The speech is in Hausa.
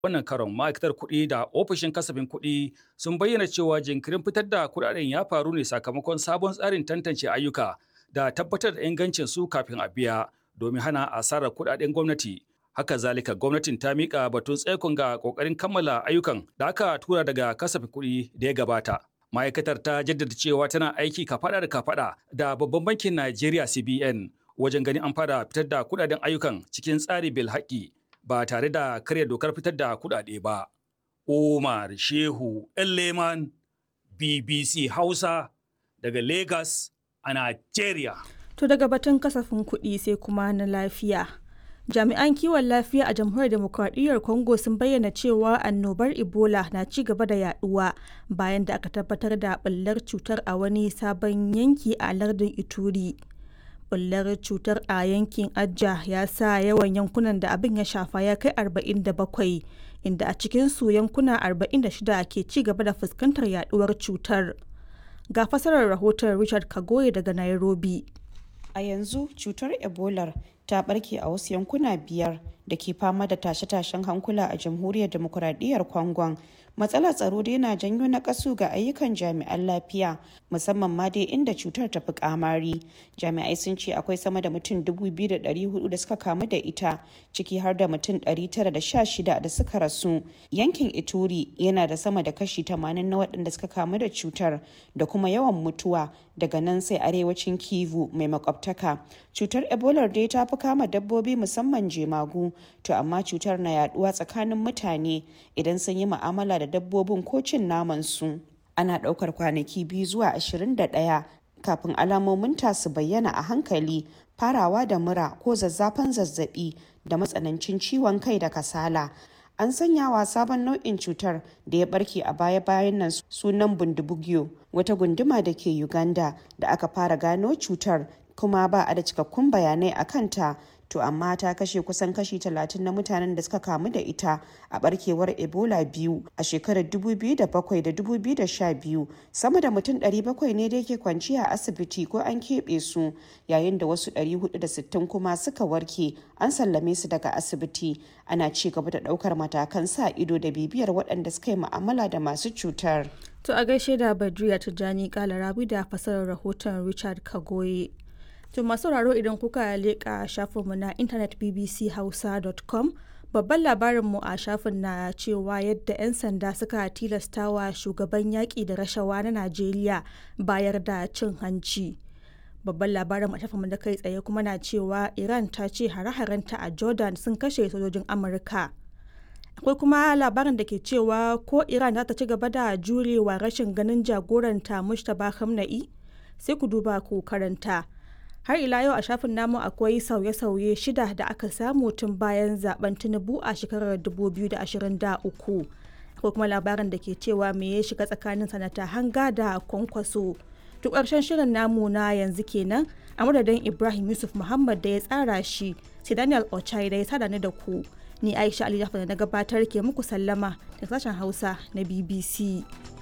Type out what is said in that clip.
wannan karon ma'aikatar kuɗi da ofishin kasafin kuɗi sun bayyana cewa jinkirin fitar da kuɗaɗen ya faru ne sakamakon sabon tsarin tantance ayyuka da tabbatar da ingancin su kafin a biya domin hana asarar kuɗaɗen gwamnati. Haka zalika gwamnatin ta miƙa batun tsaikon ga ƙoƙarin kammala ayyukan da aka tura daga kasafin kuɗi da ya gabata. Ma'aikatar ta jaddada cewa tana aiki kafaɗa da kafaɗa da babban bankin Najeriya CBN wajen ganin an fara fitar da kuɗaɗen ayyukan cikin tsari bil haƙƙi ba tare da karya dokar fitar da kuɗaɗe ba. Umar Shehu Leman BBC Hausa daga Lagos a Najeriya. To daga batun kasafin kuɗi sai kuma na lafiya. Jami'an kiwon lafiya a jamhuriyar demokradiyyar Congo sun bayyana cewa annobar Ebola na ci gaba da yaduwa bayan da aka tabbatar da ɓullar cutar a wani sabon yanki a lardin Ituri. Ɓullar cutar a yankin Ajja ya sa yawan yankunan da abin ya shafa ya kai 47 inda a cikinsu yankuna 46 ke ci gaba da fuskantar yaduwar cutar. Ga fasarar rahoton Richard Kagoye daga Nairobi. A yanzu cutar Ebola ta barke a wasu yankuna biyar da ke fama da tashe-tashen hankula a jamhuriyar demokuraɗiyyar Congon. Matsalar tsaro dai na janyo na kasu ga ayyukan jami'an lafiya musamman ma dai inda cutar ta fi kamari. Jami'ai sun ce akwai sama da mutum 2,400 da suka kamu da ita ciki har da mutum 916 da suka rasu. Yankin Ituri yana da sama da kashi 80 na waɗanda suka kamu da cutar da kuma yawan mutuwa daga nan sai arewacin Kivu mai makwabtaka. Cutar Ebola dai ta fi kama dabbobi musamman jemagu to amma cutar na yaduwa tsakanin mutane idan sun yi mu'amala da dabbobin ko cin naman su. Ana ɗaukar kwanaki biyu zuwa 21 kafin alamomin ta su bayyana a hankali farawa da mura ko zazzafan zazzabi da matsanancin ciwon kai da kasala. An sanya wa sabon nau'in cutar da ya barke a baya-bayan nan sunan bundibugyo wata gunduma da ke Uganda da aka fara gano cutar kuma ba a da cikakkun bayanai a kanta to amma ta kashe kusan kashi 30 na mutanen da suka kamu da ita a barkewar ebola biyu a shekarar 2007 da 2012 sama da mutum 700 ne da yake kwanci a asibiti ko an keɓe su yayin da wasu 460 kuma suka warke an sallame su daga asibiti ana ci gaba da ɗaukar matakan sa ido da bibiyar waɗanda suka yi mu'amala da masu cutar To a gaishe da Badriya Tijjani Kalarabi da fasarar rahoton Richard Kagoye. To masu sauraro idan kuka leƙa shafinmu na intanet bbchausa.com babban labarinmu a shafin na cewa yadda 'yan sanda suka tilastawa shugaban yaƙi da rashawa na Najeriya bayar da cin hanci. Babban labarin a shafinmu da kai tsaye kuma na cewa Iran ta ce hare-harenta a Jordan sun kashe sojojin Amurka. Akwai kuma labarin da ke cewa ko Iran za ta ci gaba da jurewa rashin ganin jagoranta Mustapha Khamenei sai ku duba ku karanta. har ila yau a shafin namu akwai sauye-sauye shida da aka samu tun bayan zaben tinubu a shekarar 2023 akwai kuma labarin da ke cewa me ya shiga tsakanin sanata hanga da kwankwaso duk ƙarshen shirin namu na yanzu kenan a madadin ibrahim yusuf muhammad da ya tsara shi sai daniel ochai da ya sada ni da ku ni aisha ali da na gabatar ke muku sallama da sashen hausa na bbc